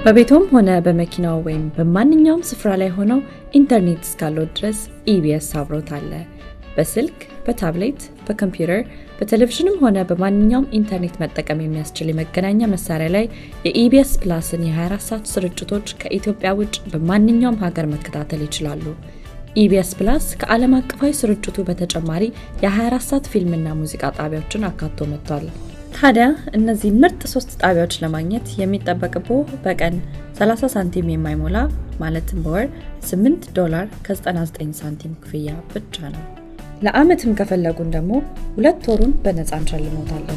በቤቶም ሆነ በመኪናው ወይም በማንኛውም ስፍራ ላይ ሆነው ኢንተርኔት እስካለው ድረስ ኢቢኤስ አብሮት አለ። በስልክ፣ በታብሌት፣ በኮምፒውተር፣ በቴሌቪዥንም ሆነ በማንኛውም ኢንተርኔት መጠቀም የሚያስችል የመገናኛ መሳሪያ ላይ የኢቢኤስ ፕላስን የ24 ሰዓት ስርጭቶች ከኢትዮጵያ ውጭ በማንኛውም ሀገር መከታተል ይችላሉ። ኢቢኤስ ፕላስ ከዓለም አቀፋዊ ስርጭቱ በተጨማሪ የ24 ሰዓት ፊልምና ሙዚቃ ጣቢያዎችን አካቶ መጥቷል። ታዲያ እነዚህ ምርጥ ሶስት ጣቢያዎች ለማግኘት የሚጠበቅቦ በቀን 30 ሳንቲም የማይሞላ ማለትም በወር 8 ዶላር ከ99 ሳንቲም ክፍያ ብቻ ነው። ለአመትም ከፈለጉን ደግሞ ሁለት ወሩን በነፃ እንሸልሞታለን።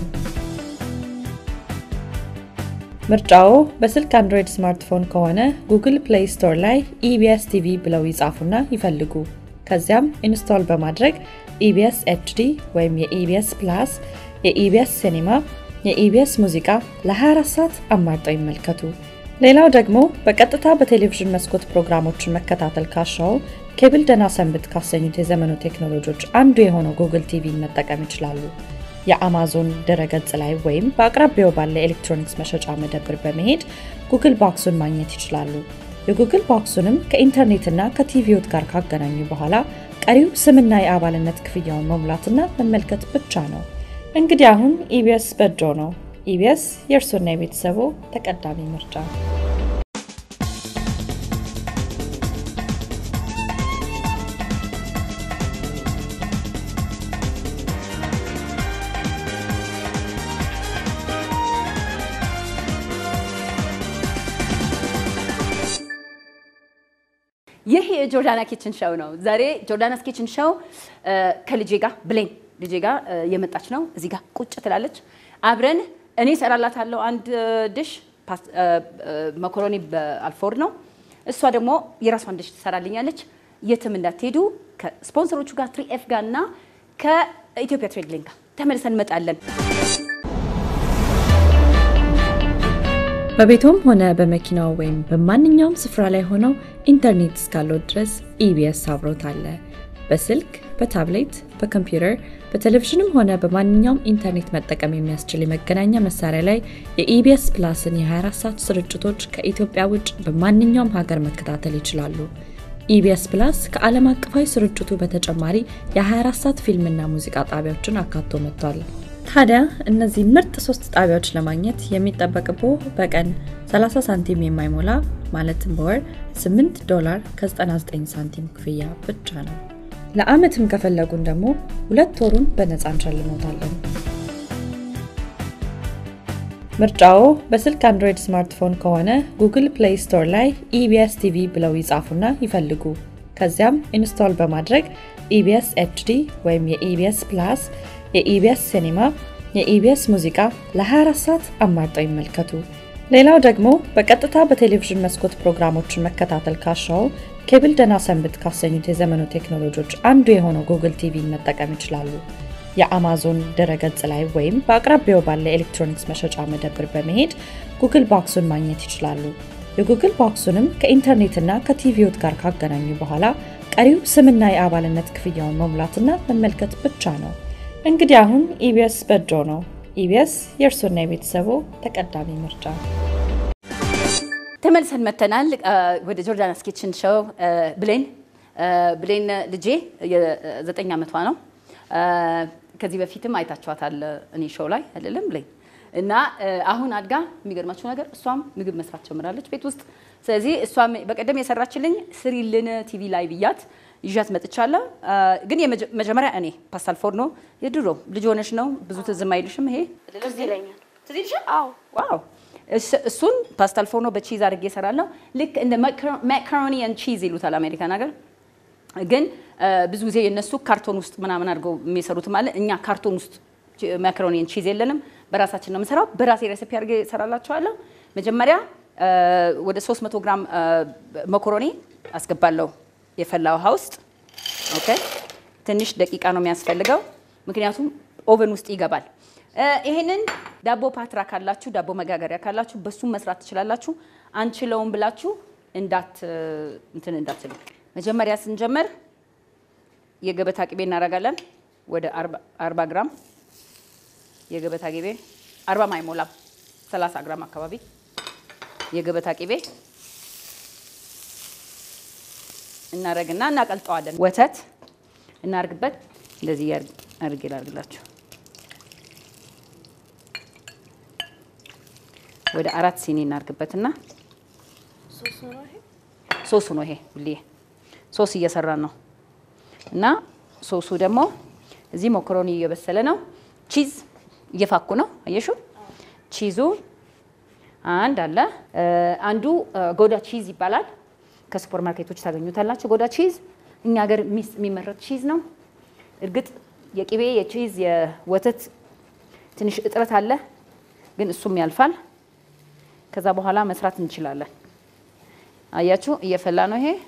ምርጫዎ በስልክ አንድሮይድ ስማርትፎን ከሆነ ጉግል ፕሌይ ስቶር ላይ ኢቢኤስ ቲቪ ብለው ይጻፉና ይፈልጉ። ከዚያም ኢንስቶል በማድረግ ኢቢኤስ ኤችዲ ወይም የኢቢኤስ ፕላስ፣ የኢቢኤስ ሲኒማ፣ የኢቢኤስ ሙዚቃ ለ24 ሰዓት አማርጠው ይመልከቱ። ሌላው ደግሞ በቀጥታ በቴሌቪዥን መስኮት ፕሮግራሞችን መከታተል ካሻው ኬብል ደህና ሰንብት ካሰኙት የዘመኑ ቴክኖሎጂዎች አንዱ የሆነው ጉግል ቲቪን መጠቀም ይችላሉ። የአማዞን ድረገጽ ላይ ወይም በአቅራቢያው ባለ ኤሌክትሮኒክስ መሸጫ መደብር በመሄድ ጉግል ቦክሱን ማግኘት ይችላሉ። የጉግል ቦክሱንም ከኢንተርኔትና ከቲቪዎት ጋር ካገናኙ በኋላ ቀሪው ስምና የአባልነት ክፍያውን መሙላትና መመልከት ብቻ ነው። እንግዲህ አሁን ኢቢኤስ በእጆ ነው። ኢቢኤስ የእርሶና የቤተሰቦ ተቀዳሚ ምርጫ። ይህ የጆርዳና ኪችን ሾው ነው። ዛሬ ጆርዳናስ ኪችን ሾው ከልጄ ጋር ብሌን ልጄ ጋር የመጣች ነው። እዚህ ጋር ቁጭ ትላለች። አብረን እኔ እሰራላታለሁ አንድ ድሽ መኮሮኒ በአልፎርድ ነው። እሷ ደግሞ የራሷን ድሽ ትሰራልኛለች። የትም እንዳትሄዱ ከስፖንሰሮቹ ጋር ትሪ ኤፍ ጋር እና ከኢትዮጵያ ትሬድ ሊንክ ጋር ተመልሰን እንመጣለን። በቤቶም ሆነ በመኪናው ወይም በማንኛውም ስፍራ ላይ ሆነው ኢንተርኔት እስካለው ድረስ ኢቢኤስ አብሮት አለ። በስልክ፣ በታብሌት፣ በኮምፒውተር፣ በቴሌቪዥንም ሆነ በማንኛውም ኢንተርኔት መጠቀም የሚያስችል የመገናኛ መሳሪያ ላይ የኢቢኤስ ፕላስን የ24 ሰዓት ስርጭቶች ከኢትዮጵያ ውጭ በማንኛውም ሀገር መከታተል ይችላሉ። ኢቢኤስ ፕላስ ከዓለም አቀፋዊ ስርጭቱ በተጨማሪ የ24 ሰዓት ፊልምና ሙዚቃ ጣቢያዎችን አካቶ መጥቷል። ታዲያ እነዚህ ምርጥ ሶስት ጣቢያዎች ለማግኘት የሚጠበቅቦ በቀን 30 ሳንቲም የማይሞላ ማለትም በወር 8 ዶላር ከ99 ሳንቲም ክፍያ ብቻ ነው። ለአመትም ከፈለጉን ደግሞ ሁለት ወሩን በነፃ እንሸልሞታለን። ምርጫዎ በስልክ አንድሮይድ ስማርትፎን ከሆነ ጉግል ፕሌይ ስቶር ላይ ኢቢኤስ ቲቪ ብለው ይጻፉና ይፈልጉ። ከዚያም ኢንስቶል በማድረግ ኢቢኤስ ኤችዲ ወይም የኢቢኤስ ፕላስ የኢቢኤስ ሲኒማ፣ የኢቢኤስ ሙዚቃ ለ24 ሰዓት አማርጠው ይመልከቱ። ሌላው ደግሞ በቀጥታ በቴሌቪዥን መስኮት ፕሮግራሞችን መከታተል ካሻው ኬብል ደህና ሰንብት ካሰኙት የዘመኑ ቴክኖሎጂዎች አንዱ የሆነው ጉግል ቲቪን መጠቀም ይችላሉ። የአማዞን ድረገጽ ላይ ወይም በአቅራቢያው ባለ ኤሌክትሮኒክስ መሸጫ መደብር በመሄድ ጉግል ቦክሱን ማግኘት ይችላሉ። የጉግል ቦክሱንም ከኢንተርኔትና ከቲቪዎት ጋር ካገናኙ በኋላ ቀሪው ስምና የአባልነት ክፍያውን መሙላትና መመልከት ብቻ ነው። እንግዲህ አሁን ኢቢኤስ በእጆ ነው። ኢቢኤስ የእርሶና የቤተሰቦ ተቀዳሚ ምርጫ። ተመልሰን መተናል ወደ ጆርዳናስ ኪችን ሾው። ብሌን ብሌን ልጄ የዘጠኝ ዓመቷ ነው። ከዚህ በፊትም አይታችኋታል እኔ ሾው ላይ አይደለም ብሌን እና አሁን አድጋ የሚገርማችሁ ነገር እሷም ምግብ መስራት ጀምራለች ቤት ውስጥ። ስለዚህ እሷም በቀደም የሰራችልኝ ስሪልን ቲቪ ላይ ብያት ይዣት መጥቻለሁ። ግን መጀመሪያ እኔ ፓስታል ፎርኖ የድሮ ልጅ ሆነሽ ነው ብዙ ትዝም አይልሽም? ይሄ ትዝ ይለኛል። ትዝ ይልሻል? ዋው! እሱን ፓስታል ፎርኖ በቺዝ አድርጌ እሰራለሁ። ልክ እንደ ማካሮኒ ን ቺዝ ይሉታል አሜሪካን ሀገር። ግን ብዙ ጊዜ የነሱ ካርቶን ውስጥ ምናምን አድርገው የሚሰሩትም አለ። እኛ ካርቶን ውስጥ ማካሮኒ ን ቺዝ የለንም። በራሳችን ነው የምሰራው። በራሴ ሬሲፒ አድርጌ እሰራላችኋለሁ። መጀመሪያ ወደ 300 ግራም መኮሮኒ አስገባለሁ የፈላ ውሃ ውስጥ ኦኬ። ትንሽ ደቂቃ ነው የሚያስፈልገው፣ ምክንያቱም ኦቨን ውስጥ ይገባል። ይሄንን ዳቦ ፓትራ ካላችሁ፣ ዳቦ መጋገሪያ ካላችሁ በሱም መስራት ትችላላችሁ። አንችለውም ብላችሁ እንዳት እንትን እንዳትሉ። መጀመሪያ ስንጀምር የገበታ ቅቤ እናደርጋለን። ወደ 40 ግራም የገበታ ቅቤ 40 አይሞላም፣ 30 ግራም አካባቢ የገበታ ቅቤ እናረግና እናቀልጠዋለን። ወተት እናርግበት። እንደዚህ አድርጌ ላርግላችሁ። ወደ አራት ሲኒ እናርግበትና ሶሱ ነው ይሄ ብዬ ሶስ እየሰራን ነው። እና ሶሱ ደግሞ እዚህ ሞኮሮኒ እየበሰለ ነው። ቺዝ እየፋኩ ነው። አየሹ ቺዙ አንድ አለ። አንዱ ጎዳ ቺዝ ይባላል። ከሱፐር ማርኬቶች ታገኙታላችሁ። ጎዳ ቺዝ እኛ ሀገር የሚመረት ቺዝ ነው። እርግጥ የቅቤ የቺዝ የወተት ትንሽ እጥረት አለ፣ ግን እሱም ያልፋል። ከዛ በኋላ መስራት እንችላለን። አያችሁ እየፈላ ነው ይሄ።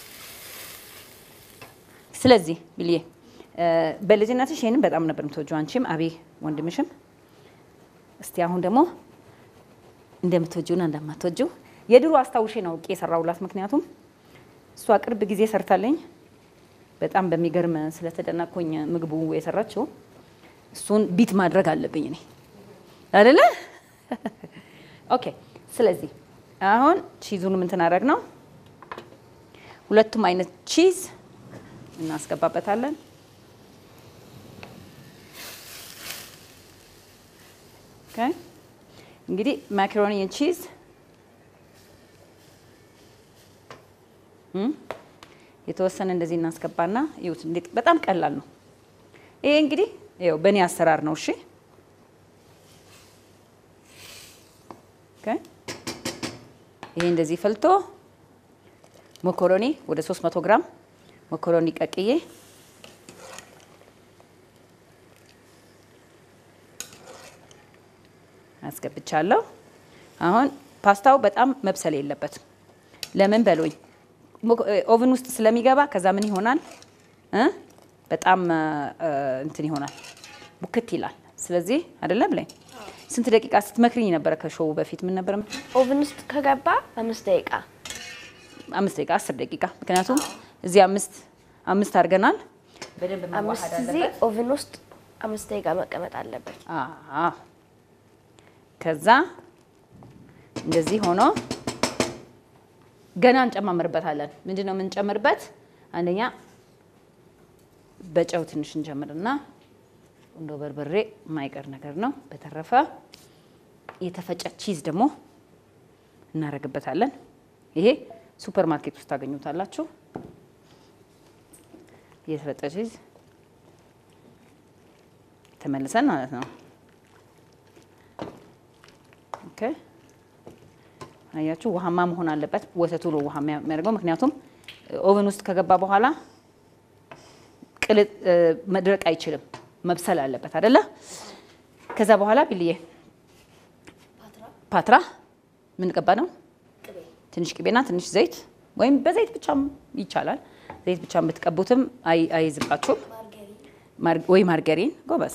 ስለዚህ ብዬ በልጅነትሽ ይሄንን በጣም ነበር የምትወጂው አንቺም አቤ ወንድምሽም። እስቲ አሁን ደግሞ እንደምትወጂውና እንደማትወጂው የድሮ አስታውሼ ነው እቄ የሰራውላት። ምክንያቱም እሷ ቅርብ ጊዜ ሰርታለኝ በጣም በሚገርም ስለተደነቅኩኝ ምግቡ የሰራችው እሱን ቢት ማድረግ አለብኝ እኔ አይደለ? ኦኬ። ስለዚህ አሁን ቺዙን ምን ትናደርግ ነው? ሁለቱም አይነት ቺዝ እናስገባበታለን። ኦኬ። እንግዲህ ማካሮኒ ቺዝ የተወሰነ እንደዚህ እናስገባና ይሁት። እንዴት በጣም ቀላል ነው ይሄ። እንግዲህ ይኸው በእኔ አሰራር ነው። እሺ ኦኬ። ይሄ እንደዚህ ፈልቶ ሞኮሮኒ ወደ 300 ግራም ሞኮሮኒ ቀቅዬ አስገብቻለሁ። አሁን ፓስታው በጣም መብሰል የለበትም። ለምን በሉኝ ኦቭን ውስጥ ስለሚገባ ከዛ ምን ይሆናል እ በጣም እንትን ይሆናል ቡክት ይላል። ስለዚህ አይደለም ላይ ስንት ደቂቃ ስትመክሪኝ ነበረ ከሾው በፊት ምን ነበረ? ኦቭን ውስጥ ከገባ አምስት ደቂቃ አምስት ደቂቃ አስር ደቂቃ ምክንያቱም እዚህ አምስት አምስት አድርገናል። በደንብ አምስት መዋሃድ ጊዜ አለበት። ኦቭን ውስጥ አምስት ደቂቃ መቀመጥ አለበት። አዎ። ከዛ እንደዚህ ሆኖ ገና እንጨማምርበታለን። ምንድን ነው የምንጨምርበት? አንደኛ በጨው ትንሽ እንጨምርና ቁንዶ በርበሬ የማይቀር ነገር ነው። በተረፈ የተፈጨ ቺዝ ደግሞ እናደርግበታለን። ይሄ ሱፐር ማርኬት ውስጥ ታገኙታላችሁ። የተፈጨ ቺዝ ተመልሰን ማለት ነው። ኦኬ አያችሁ፣ ውሃማ መሆን አለበት። ወተቱ ነው ውሃ የሚያደርገው። ምክንያቱም ኦቨን ውስጥ ከገባ በኋላ ቅልጥ መድረቅ አይችልም፣ መብሰል አለበት አይደለ? ከዛ በኋላ ቢልዬ ፓትራ ምን ቀባ ነው? ትንሽ ቅቤና ትንሽ ዘይት ወይም በዘይት ብቻም ይቻላል። ዘይት ብቻ ብትቀቡትም አይ- አይዝባችሁም። ማር- ወይ ማርገሪን ጎበዝ።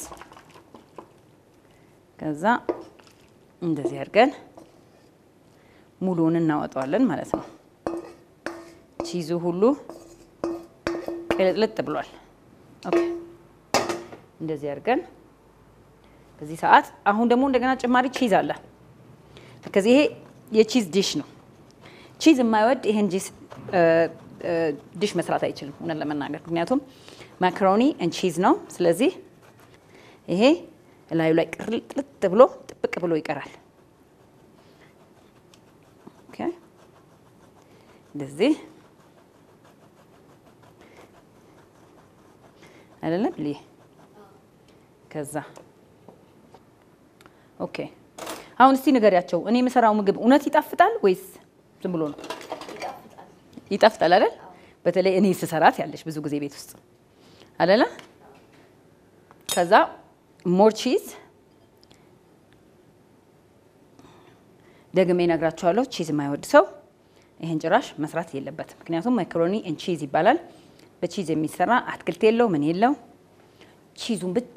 ከዛ እንደዚህ አድርገን ሙሉውን እናወጣዋለን ማለት ነው። ቺዙ ሁሉ ቅልጥልጥ ብሏል። ኦኬ እንደዚህ አድርገን በዚህ ሰዓት አሁን ደግሞ እንደገና ጭማሪ ቺዝ አለ። ከዚህ ይሄ የቺዝ ዲሽ ነው። ቺዝ የማይወድ ይሄን ጂስ ዲሽ መስራት አይችልም፣ እውነት ለመናገር ምክንያቱም ማካሮኒ ን ቺዝ ነው። ስለዚህ ይሄ እላዩ ላይ ቅርጥልጥ ብሎ ጥብቅ ብሎ ይቀራል። ኦኬ እንደዚህ አይደለም ልይ ከዛ ኦኬ አሁን እስቲ ንገሪያቸው። እኔ የምሰራው ምግብ እውነት ይጣፍጣል ወይስ ዝም ብሎ ነው? ይጣፍጣል አይደል? በተለይ እኔ ስሰራት ያለሽ ብዙ ጊዜ ቤት ውስጥ አይደለ? ከዛ ሞር ቺዝ ደግሜ እነግራችኋለሁ። ቺዝ የማይወድ ሰው ይሄን ጭራሽ መስራት የለበትም። ምክንያቱም ማካሮኒ ን ቺዝ ይባላል። በቺዝ የሚሰራ አትክልት የለው ምን የለው ቺዙን ብቻ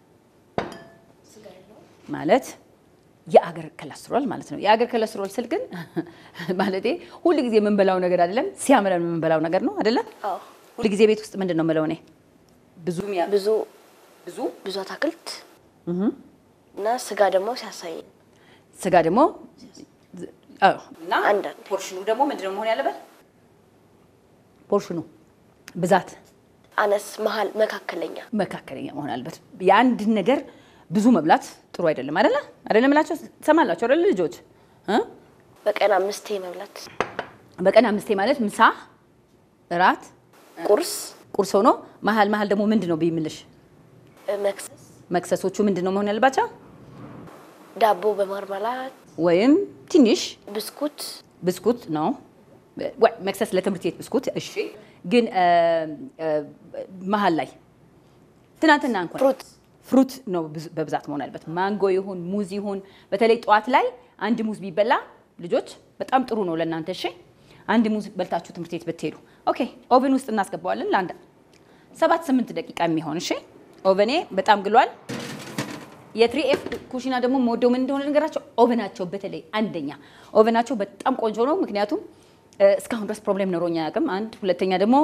ማለት የአገር ኮሌስትሮል ማለት ነው። የአገር ኮሌስትሮል ስል ግን ማለቴ ሁል ጊዜ የምንበላው ነገር አይደለም፣ ሲያምረን የምንበላው ነገር ነው አይደለም። አዎ ሁል ጊዜ ቤት ውስጥ ምንድን ነው የምለው እኔ ብዙ ሚያ- ብዙ ብዙ ብዙ አትክልት እና ስጋ ደግሞ ሲያሳይ ስጋ ደግሞ አዎ። እና አንዳንዴ። ፖርሽኑ ደግሞ ምንድነው መሆን ያለበት? ፖርሽኑ ብዛት አነስ፣ መሀል፣ መካከለኛ መካከለኛ መሆን አለበት። የአንድን ነገር ብዙ መብላት ጥሩ አይደለም። አይደለ አይደለም እላቸው ትሰማላችሁ አይደለ ልጆች እ? በቀን አምስቴ መብላት፣ በቀን አምስቴ ማለት ምሳ፣ እራት፣ ቁርስ፣ ቁርስ ሆኖ መሀል መሀል ደግሞ ምንድን ነው ቢምልሽ መክሰስ፣ መክሰሶቹ ምንድን ነው መሆን ያለባቸው? ዳቦ በማርማላት፣ ወይም ትንሽ ብስኩት፣ ብስኩት ነው ወይ መክሰስ ለትምህርት ቤት ብስኩት። እሺ፣ ግን እ፣ እ፣ መሀል ላይ ትናንትና እንኳን ፍሩት ፍሩት ነው ብዙ- በብዛት መሆን ያለበት። ማንጎ ይሁን ሙዝ ይሁን በተለይ ጠዋት ላይ አንድ ሙዝ ቢበላ ልጆች በጣም ጥሩ ነው ለእናንተ። እሺ አንድ ሙዝ በልታችሁ ትምህርት ቤት ብትሄዱ ኦኬ። ኦቨን ውስጥ እናስገባዋለን ለአንድ ሰባት ስምንት ደቂቃ የሚሆን እሺ። ኦቨኔ በጣም ግሏል። የትሪ ኤፍ ኩሽና ደግሞ የምወደው ምን እንደሆነ ነገራቸው ኦቨናቸው በተለይ አንደኛ ኦቨናቸው በጣም ቆንጆ ነው። ምክንያቱም እ፣ እስካሁን ድረስ ፕሮብሌም ኖሮኝ አያውቅም። አንድ ሁለተኛ ደግሞ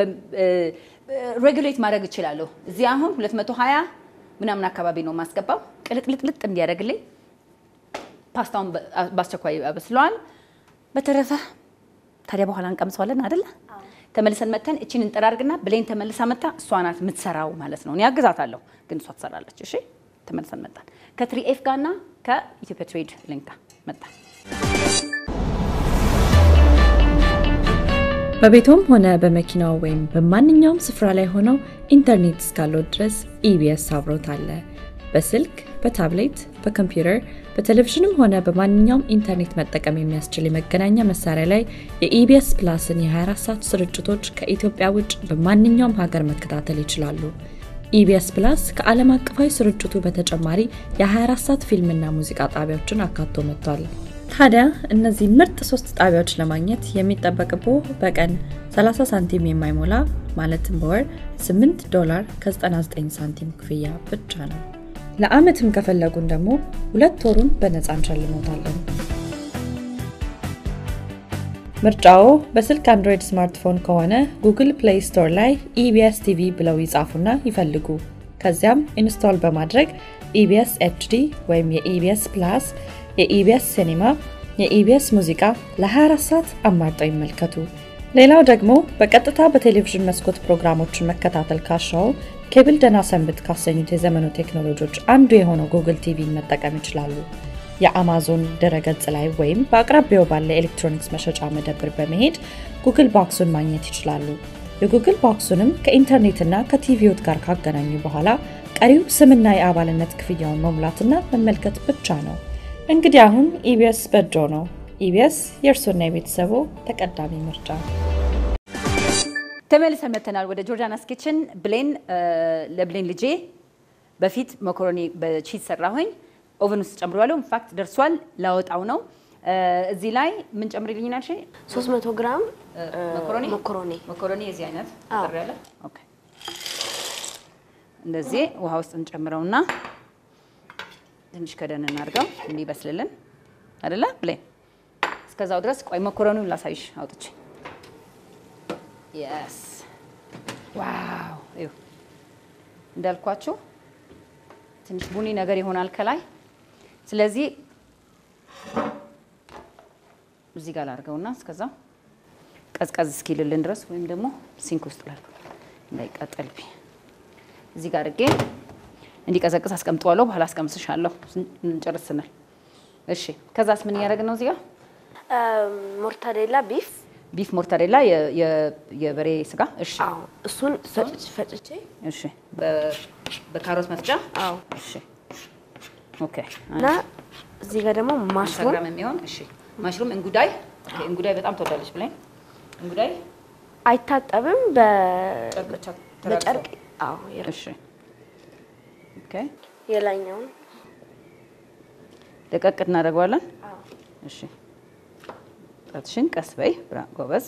ሬጉሌት ማድረግ እችላለሁ። እዚህ አሁን 220 ምናምን አካባቢ ነው የማስገባው ቅልጥልጥልጥ እንዲያደርግልኝ ፓስታውን በ- በአስቸኳይ አበስለዋል። በተረፈ ታዲያ በኋላ እንቀምሰዋለን አይደለ? ተመልሰን መተን እቺን እንጠራርግና ብሌን ተመልሳ መታ እሷ ናት የምትሰራው ማለት ነው። እኔ አግዛታለሁ፣ ግን እሷ ትሰራለች። እሺ ተመልሰን መጣን ከትሪ ኤፍ ጋርና ከኢትዮጵያ ትሬድ ሊንክ ጋር መጣን። በቤቶም ሆነ በመኪናው ወይም በማንኛውም ስፍራ ላይ ሆነው ኢንተርኔት እስካለው ድረስ ኢቢኤስ አብሮት አለ። በስልክ፣ በታብሌት፣ በኮምፒውተር፣ በቴሌቪዥንም ሆነ በማንኛውም ኢንተርኔት መጠቀም የሚያስችል የመገናኛ መሳሪያ ላይ የኢቢኤስ ፕላስን የ24 ሰዓት ስርጭቶች ከኢትዮጵያ ውጭ በማንኛውም ሀገር መከታተል ይችላሉ። ኢቢኤስ ፕላስ ከዓለም አቀፋዊ ስርጭቱ በተጨማሪ የ24 ሰዓት ፊልምና ሙዚቃ ጣቢያዎችን አካቶ መጥቷል። ታዲያ እነዚህ ምርጥ ሶስት ጣቢያዎች ለማግኘት የሚጠበቅቦ በቀን 30 ሳንቲም የማይሞላ ማለትም በወር 8 ዶላር ከ99 ሳንቲም ክፍያ ብቻ ነው። ለአመትም ከፈለጉን ደግሞ ሁለት ወሩን በነፃ እንሸልሞታለን። ምርጫዎ በስልክ አንድሮይድ ስማርትፎን ከሆነ ጉግል ፕሌይ ስቶር ላይ ኢቢኤስ ቲቪ ብለው ይጻፉና ይፈልጉ። ከዚያም ኢንስቶል በማድረግ ኢቢኤስ ኤችዲ ወይም የኢቢኤስ ፕላስ፣ የኢቢኤስ ሲኒማ፣ የኢቢኤስ ሙዚቃ ለ24 ሰዓት አማርጠው ይመልከቱ። ሌላው ደግሞ በቀጥታ በቴሌቪዥን መስኮት ፕሮግራሞችን መከታተል ካሻው ኬብል ደህና ሰንብት ካሰኙት የዘመኑ ቴክኖሎጂዎች አንዱ የሆነው ጉግል ቲቪን መጠቀም ይችላሉ። የአማዞን ድረገጽ ላይ ወይም በአቅራቢያው ባለ ኤሌክትሮኒክስ መሸጫ መደብር በመሄድ ጉግል ቦክሱን ማግኘት ይችላሉ። የጉግል ቦክሱንም ከኢንተርኔትና ከቲቪዎት ጋር ካገናኙ በኋላ ቀሪው ስምና የአባልነት ክፍያውን መሙላትና መመልከት ብቻ ነው። እንግዲህ አሁን ኢቢኤስ በእጆ ነው። ኢቢኤስ የእርሶና የቤተሰቦ ተቀዳሚ ምርጫ። ተመልሰን መተናል ወደ ጆርዳናስ ኪችን። ብሌን ለብሌን ልጄ በፊት መኮሮኒ በቺዝ ሰራሁኝ። ኦቨን ውስጥ ጨምሬዋለሁ። ኢንፋክት ደርሷል። ላወጣው ነው። እዚህ ላይ ምን ጨምሪልኝ አልሽ? 300 ግራም መኮሮኒ መኮሮኒ መኮሮኒ የዚህ አይነት አዎ። ጥሪ ያለ ኦኬ። እንደዚህ ውሃ ውስጥ እንጨምረውና ትንሽ ከደን እናድርገው እንዲበስልልን አይደለ ብሌን። እስከዛው ድረስ ቆይ መኮረኒውን ላሳይሽ አውጥቼ። የስ ዋው! ይኸው እንዳልኳችሁ ትንሽ ቡኒ ነገር ይሆናል ከላይ። ስለዚህ እዚህ ጋር ላድርገውና እስከዛው ቀዝቀዝ እስኪልልን ድረስ ወይም ደግሞ ሲንክ ውስጥ ላድርገው እንዳይቃጠልብኝ እዚህ ጋር አድርጌ እንዲቀዘቅዝ አስቀምጠዋለሁ። በኋላ አስቀምስሻለሁ እንጨርስ ስንል። እሺ፣ ከዛስ ምን እያደረግን ነው? እዚህ ጋር ሞርታዴላ ቢፍ ቢፍ ሞርታዴላ የ- የ- የበሬ ስጋ። እሺ፣ አዎ እሱን ፈጭ- ፈጭቼ እሺ፣ በ- በካሮት መፍጫ። አዎ እሺ፣ ኦኬ። እና እዚህ ጋር ደግሞ ማሽሩም ማሽሩም የሚሆን እሺ፣ ማሽሩም እንጉዳይ። ኦኬ፣ እንጉዳይ በጣም ትወዳለች ብላኝ። እንጉዳይ አይታጠብም በ- ጨርቅ ብቻ ተራርሶ። በጨርቅ አዎ የራ- እሺ፣ ኦኬ። የላይኛውን ደቀቅ እናደርገዋለን። አዎ እሺ ጣትሽን ቀስ በይ ብራ ጎበዝ።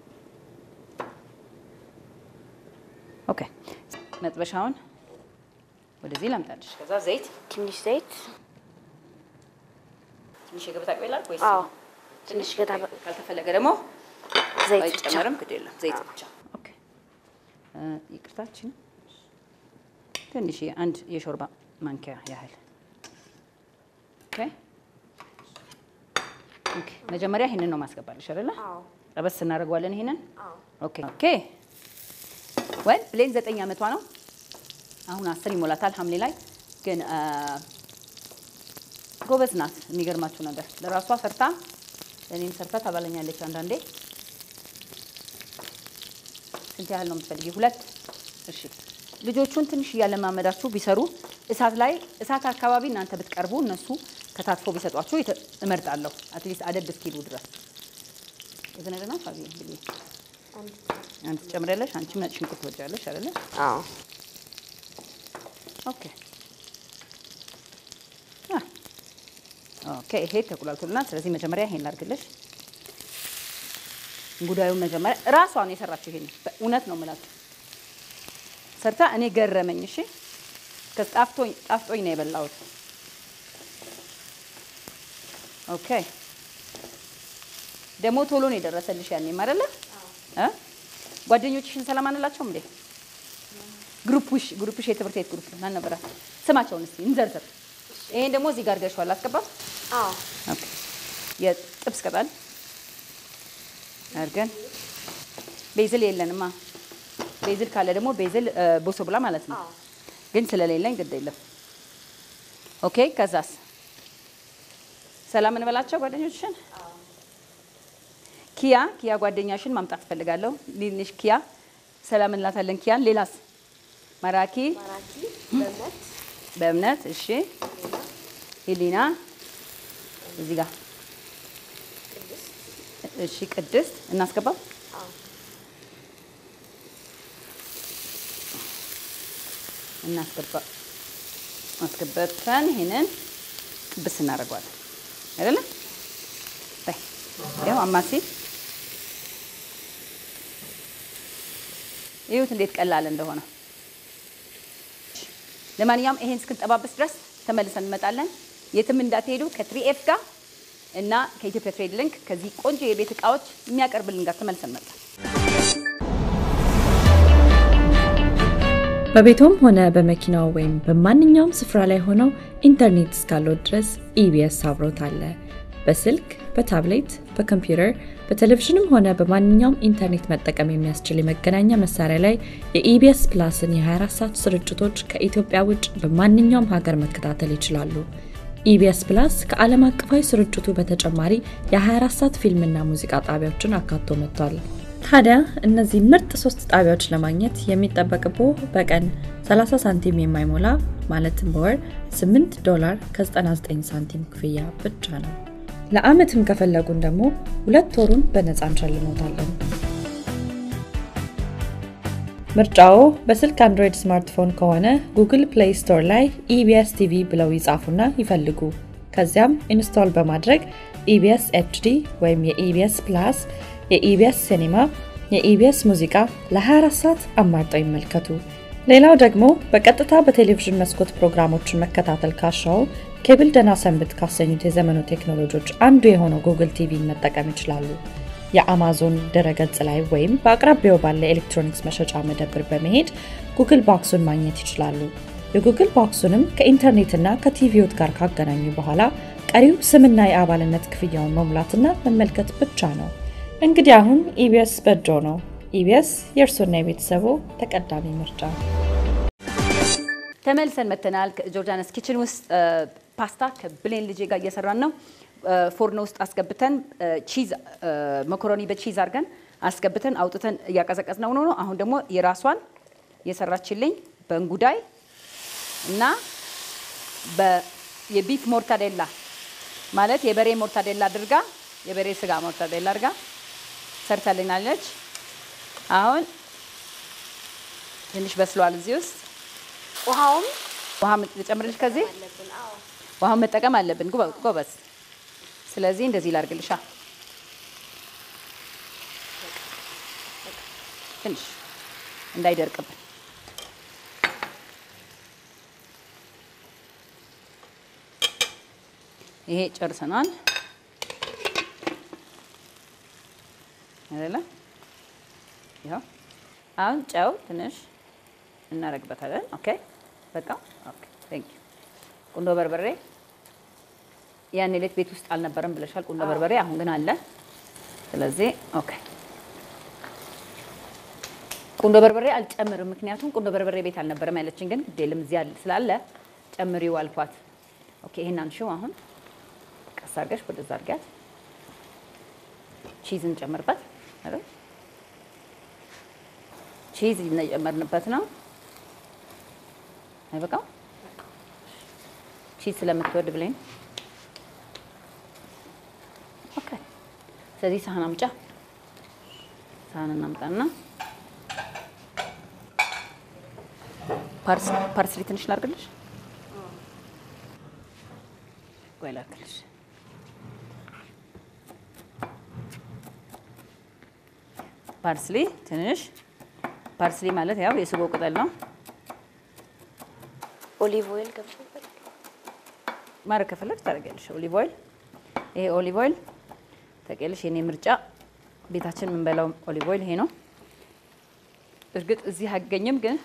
ኦኬ መጥበሻውን ወደዚህ ላምጣልሽ። ከዛ ዘይት ትንሽ ዘይት ትንሽ የገበታ ቅቤላ ወይስ አዎ ትንሽ ገታ ካልተፈለገ ደግሞ ዘይት ብቻ አይጨመርም? ግድ የለም ዘይት ብቻ። ኦኬ እ ይቅርታችን ትንሽ አንድ የሾርባ ማንኪያ ያህል ኦኬ ኦኬ፣ መጀመሪያ ይሄንን ነው ማስገባልሽ አይደለ? አዎ ጠበስ እናደርገዋለን ይሄንን። አዎ ኦኬ ኦኬ። ወይ ብሌን ዘጠኝ ዓመቷ ነው። አሁን አስር ይሞላታል ሐምሌ ላይ ግን አ፣ ጎበዝ ናት። የሚገርማችሁ ነገር ለራሷ ሰርታ እኔም ሰርታ ታባለኛለች አንዳንዴ። ስንት ያህል ነው የምትፈልጊ? ሁለት። እሺ ልጆቹን ትንሽ እያለማመዳችሁ ቢሰሩ እሳት ላይ እሳት አካባቢ እናንተ ብትቀርቡ እነሱ ከታትፎ ቢሰጧችሁ የተ- እመርጣለሁ። አትሊስት አደብ እስኪሉ ድረስ የተነገና ፋቢ እንግዲህ አንቺ ትጨምሪያለሽ። አንቺ ነጭ ሽንኩርት ትወጃለሽ አይደለ? አዎ ኦኬ አ፣ ኦኬ ይሄ ተቁላልቶልናል። ስለዚህ መጀመሪያ ይሄን ላድርግልሽ። ጉዳዩ መጀመሪያ እራሷ ነው የሰራችው። ይሄን በእውነት ነው የምላችሁ ሰርታ እኔ ገረመኝ። እሺ ከጣፍቶኝ ጣፍጦኝ ነው የበላሁት። ኦኬ ደግሞ ቶሎ ነው የደረሰልሽ ያኔም አይደለ እ ጓደኞችሽን ሰላም አንላቸውም እንዴ? ግሩፕሽ ግሩፕሽ የትምህርት ቤት ግሩፕ ማን ነበረ? ስማቸውን እስኪ እንዘርዝር። ይሄን ደግሞ እዚህ ጋር ገሽዋል አስገባም። አዎ ኦኬ የጥብስ ቅጠል አድርገን ቤዝል የለንማ። ቤዝል ካለ ደግሞ ቤዝል ቦሶ ብላ ማለት ነው። አዎ ግን ስለሌለኝ ግድ የለም። ኦኬ ከዛስ ሰላም እንበላቸው ጓደኞችሽን። ኪያ ኪያ ጓደኛሽን ማምጣት እፈልጋለሁ። ሊንሽ ኪያ ሰላም እንላታለን። ኪያን ሌላስ ማራኪ ማራኪ በእምነት በእምነት እሺ። ሂሊና እዚህ ጋር እሺ። ቅድስት እናስገባው። አዎ እናስገባ አስገበተን ይሄንን ጥብስ እናደርገዋለን አይደለ? በይ ያው አማሲ ይሁት እንዴት ቀላል እንደሆነ። ለማንኛውም ይሄን እስክንጠባበስ ድረስ ተመልሰን እንመጣለን። የትም እንዳትሄዱ ከትሪኤፍ ጋር እና ከኢትዮጵያ ትሬድ ሊንክ ከዚህ ቆንጆ የቤት እቃዎች የሚያቀርብልን ጋር ተመልሰን እንመጣለን። በቤቶም ሆነ በመኪናው ወይም በማንኛውም ስፍራ ላይ ሆነው ኢንተርኔት እስካለው ድረስ ኢቢኤስ አብሮት አለ። በስልክ፣ በታብሌት፣ በኮምፒውተር፣ በቴሌቪዥንም ሆነ በማንኛውም ኢንተርኔት መጠቀም የሚያስችል የመገናኛ መሳሪያ ላይ የኢቢኤስ ፕላስን የ24 ሰዓት ስርጭቶች ከኢትዮጵያ ውጭ በማንኛውም ሀገር መከታተል ይችላሉ። ኢቢኤስ ፕላስ ከዓለም አቀፋዊ ስርጭቱ በተጨማሪ የ24 ሰዓት ፊልምና ሙዚቃ ጣቢያዎችን አካቶ መጥቷል። ታዲያ እነዚህ ምርጥ ሶስት ጣቢያዎች ለማግኘት የሚጠበቅቦ በቀን 30 ሳንቲም የማይሞላ ማለትም በወር 8 ዶላር ከ99 ሳንቲም ክፍያ ብቻ ነው። ለአመትም ከፈለጉን ደግሞ ሁለት ወሩን በነፃ እንሸልሞታለን። ምርጫዎ በስልክ አንድሮይድ ስማርትፎን ከሆነ ጉግል ፕሌይ ስቶር ላይ ኢቢኤስ ቲቪ ብለው ይጻፉና ይፈልጉ። ከዚያም ኢንስቶል በማድረግ ኢቢኤስ ኤችዲ ወይም የኢቢኤስ ፕላስ፣ የኢቢኤስ ሲኒማ፣ የኢቢኤስ ሙዚቃ ለ24 ሰዓት አማርጠው ይመልከቱ። ሌላው ደግሞ በቀጥታ በቴሌቪዥን መስኮት ፕሮግራሞችን መከታተል ካሻው ኬብል ደህና ሰንብት ካሰኙት የዘመኑ ቴክኖሎጂዎች አንዱ የሆነው ጉግል ቲቪን መጠቀም ይችላሉ። የአማዞን ድረገጽ ላይ ወይም በአቅራቢያው ባለ ኤሌክትሮኒክስ መሸጫ መደብር በመሄድ ጉግል ባክሱን ማግኘት ይችላሉ። የጉግል ባክሱንም ከኢንተርኔትና ከቲቪዎት ጋር ካገናኙ በኋላ ቀሪው ስምና የአባልነት ክፍያውን መሙላትና መመልከት ብቻ ነው። እንግዲህ አሁን ኢቢኤስ በእጆ ነው። ኢቢኤስ የእርሶና የቤተሰቦ ተቀዳሚ ምርጫ። ተመልሰን መተናል። ከጆርዳንስ ኪችን ውስጥ ፓስታ ከብሌን ልጄ ጋር እየሰራን ነው። ፎርኖ ውስጥ አስገብተን ቺዝ መኮሮኒ በቺዝ አድርገን አስገብተን አውጥተን እያቀዘቀዝ ነው ነው። አሁን ደግሞ የራሷን የሰራችልኝ በእንጉዳይ እና የቢፍ ሞርታዴላ ማለት የበሬ ሞርታዴላ አድርጋ የበሬ ስጋ ሞርታዴላ አድርጋ ሰርታልናለች። አሁን ትንሽ በስሏል እዚህ ውስጥ ውሃውም ውሃ ጨምርልሽ ከዚህ አለብን። አዎ ውሃውን መጠቀም አለብን። ጎበ- ጎበዝ። ስለዚህ እንደዚህ ላድርግልሻ ትንሽ እንዳይደርቅብን። ይሄ ጨርሰናል አይደለ? ይኸው አሁን ጨው ትንሽ እናደርግበታለን። ኦኬ በቃ ኦኬ። ቴንክ ዩ ቁንዶ በርበሬ ያን ሌት ቤት ውስጥ አልነበረም ብለሻል፣ ቁንዶ በርበሬ። አሁን ግን አለ። ስለዚህ ኦኬ ቁንዶ በርበሬ አልጨምርም፣ ምክንያቱም ቁንዶ በርበሬ ቤት አልነበረም ያለችን፣ ግን ግዴለም እዚያ ስላለ ጨምሪው አልኳት። ኦኬ ይሄን አንሺው አሁን ቀስ አድርገሽ ወደዛ አድርጊያት። ቺዝ እንጨምርበት አይደል? ቺዝ እየጨመርንበት ነው። አይበቃም? ቺዝ ስለምትወድ ብለኝ። ኦኬ ስለዚህ ሳህን አምጫ፣ ሳህን እናምጣና ፓርስሊ ትንሽ ላድርግልሽ ወይ ላድርግልሽ። ፓርስሊ ትንሽ ፓርስሊ ማለት ያው የስጎ ቅጠል ነው። ኦሊቭ ኦይል ገብቶበት ማድረግ ከፈለግሽ ታደርጊያለሽ። ኦሊቭ ኦይል ይሄ ኦሊቭ ኦይል ታውቂያለሽ፣ የኔ ምርጫ ቤታችን የምንበላው ኦሊቭ ኦይል ይሄ ነው። እርግጥ እዚህ አይገኝም ግን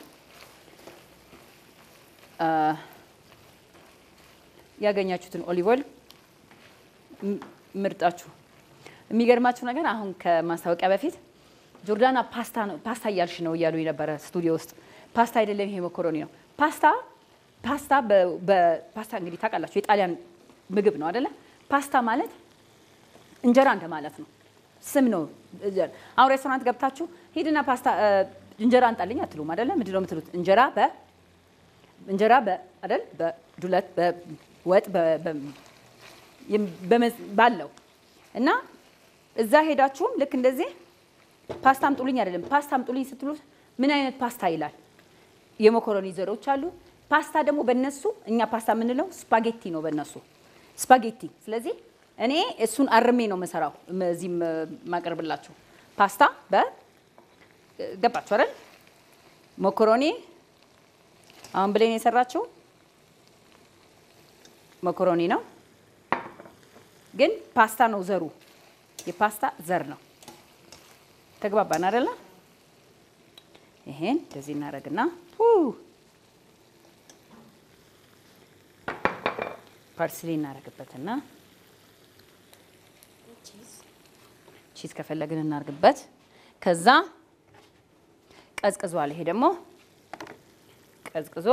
ያገኛችሁትን ኦሊቭ ኦይል ምርጣችሁ። የሚገርማችሁ ነገር አሁን ከማስታወቂያ በፊት ጆርዳና ፓስታ ነው ፓስታ እያልሽ ነው እያሉ የነበረ ስቱዲዮ ውስጥ። ፓስታ አይደለም ይሄ መኮሮኒ ነው። ፓስታ ፓስታ በፓስታ እንግዲህ ታውቃላችሁ የጣሊያን ምግብ ነው አይደለ? ፓስታ ማለት እንጀራ እንደማለት ነው። ስም ነው። አሁን ሬስቶራንት ገብታችሁ ሂድና ፓስታ እንጀራ አንጣልኝ አትሉም አይደለ? ምንድን ነው የምትሉት? እንጀራ በ እንጀራ አይደል በዱለት በወጥ ባለው እና እዛ ሄዳችሁም ልክ እንደዚህ ፓስታ አምጡልኝ አይደለም ፓስታ አምጡልኝ ስትሉት ምን አይነት ፓስታ ይላል። የመኮረኒ ዘሮች አሉ። ፓስታ ደግሞ በነሱ እኛ ፓስታ የምንለው ስፓጌቲ ነው በነሱ ስፓጌቲ። ስለዚህ እኔ እሱን አርሜ ነው የምሰራው እዚህ ማቀርብላችሁ ፓስታ በገባችሁ አይደል መኮሮኒ አሁን ብሌን የሰራችው መኮሮኒ ነው፣ ግን ፓስታ ነው ዘሩ። የፓስታ ዘር ነው። ተግባባን አይደለ? ይሄን እንደዚህ እናደርግና ፓርስሊ እናደርግበትና ቺዝ ከፈለግን እናደርግበት። ከዛ ቀዝቅዟል። ይሄ ደግሞ ቀዝቅዞ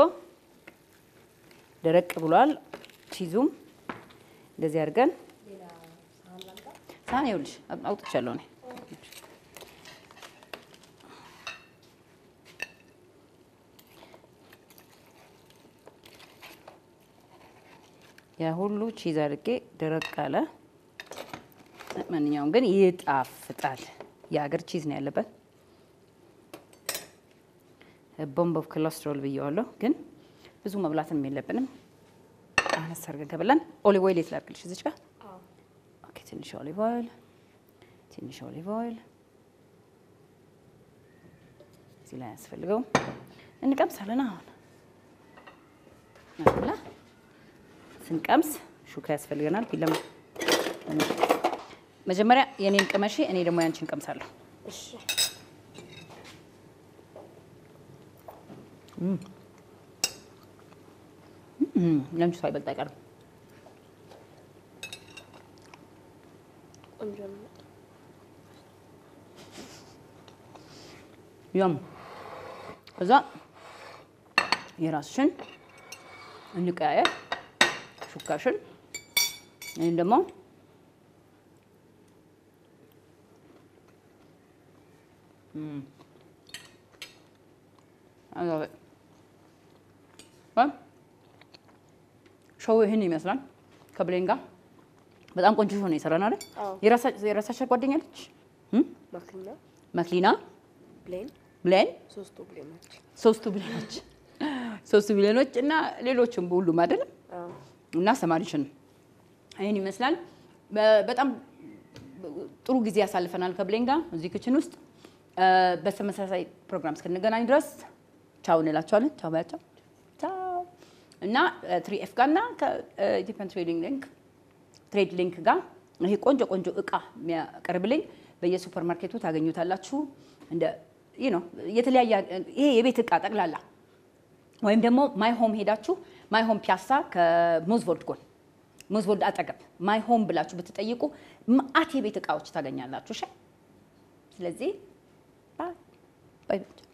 ደረቅ ብሏል። ቺዙም እንደዚህ አድርገን ሳህን ይኸውልሽ አውጥቻለሁ እኔ ያ ሁሉ ቺዝ አድርጌ ደረቅ አለ። ማንኛውም ግን ይጣፍጣል። የሀገር ቺዝ ነው ያለበት። ቦምብ ኦፍ ኮሌስትሮል ብየዋለሁ፣ ግን ብዙ መብላትም የለብንም። አነስ አድርገን ከበላን ኦሊቭ ኦይል የት ላድርግልሽ? እዚች ጋር ኦኬ። ትንሽ ኦሊቭ ኦይል ትንሽ ኦሊቭ ኦይል እዚህ ላይ አያስፈልገውም። እንቀምሳለን። አሁን አላ ስንቀምስ ሹካ ያስፈልገናል። ፊለም መጀመሪያ የኔን ቅመሺ፣ እኔ ደግሞ ያንቺን ቀምሳለሁ። እሺ ለአንቺ ሳይበልጥ አይቀርም። ቆንጆ ነው። ያም ከዛ የራስሽን እንቀያየር ሹካሽን ይህን ደግሞ ሾው ይህን ይመስላል። ከብሌን ጋር በጣም ቆንጆ ሾው ነው የሰራን አይደል? አዎ። የራሳቸው ጓደኛለች ማክሊና መክሊና ብሌን ብሌን ሶስቱ ብሌኖች ሶስቱ ብሌኖች ሶስቱ ብሌኖች እና ሌሎችም ሁሉም አይደለም አዎ። እና ሰማሪሽን ይህን ይመስላል። በ- በጣም ጥሩ ጊዜ ያሳልፈናል ከብሌን ጋር እዚህ ክችን ውስጥ። እ፣ በተመሳሳይ ፕሮግራም እስክንገናኝ ድረስ ቻው እንላቸዋለን። ቻው ባያቸው ቻው። እና ትሪ ኤፍ ጋር እና ከኢትዮጵያን ትሬዲንግ ሊንክ ትሬድ ሊንክ ጋር ይሄ ቆንጆ ቆንጆ እቃ የሚያቀርብልኝ በየሱፐር ማርኬቱ ታገኙታላችሁ። እንደ ይህ ነው የተለያየ ይሄ የቤት እቃ ጠቅላላ ወይም ደግሞ ማይ ሆም ሄዳችሁ ማይ ሆም ፒያሳ ከሞዝቮልድ ጎን ሞዝቦልድ አጠገብ ማይ ሆም ብላችሁ ብትጠይቁ መአት የቤት እቃዎች ታገኛላችሁ። እሺ። ስለዚህ ባይ ባይ